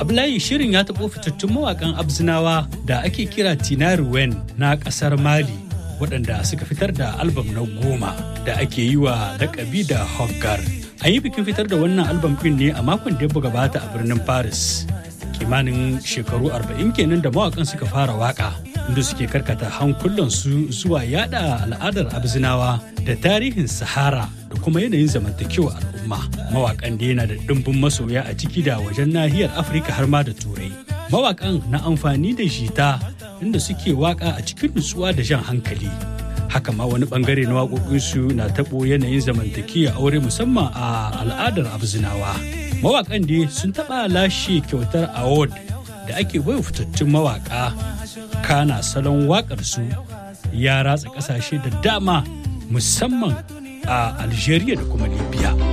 Ablayi shirin ya taɓo fitattun mawaƙan Abzinawa da ake kira Tinari Wen na ƙasar Mali waɗanda suka fitar da albam na goma da ake yi wa lakabi da Hoggar. An yi bikin fitar da wannan albam ɗin ne a makon da ya gabata a birnin Paris. Kimanin shekaru arba'in kenan da mawaƙan suka fara waƙa inda suke karkata hankulansu zuwa yada al'adar Abzinawa da tarihin Sahara da kuma yanayin zamantakewa al'umma. Mawaƙan da yana da ɗimbin masoya a ciki da wajen nahiyar Afirka har ma da Turai. Mawaƙan na amfani da jita inda suke waƙa a cikin nutsuwa da jan hankali. Haka ma wani bangare na waƙoƙinsu na taɓo yanayin zamantakewa aure musamman a al'adar Abzinawa. Mawaƙan dai sun taɓa lashe kyautar award da ake baiwa fitattun mawaƙa kana salon waƙarsu ya ratsa ƙasashe da dama musamman a Algeria da kuma Libya.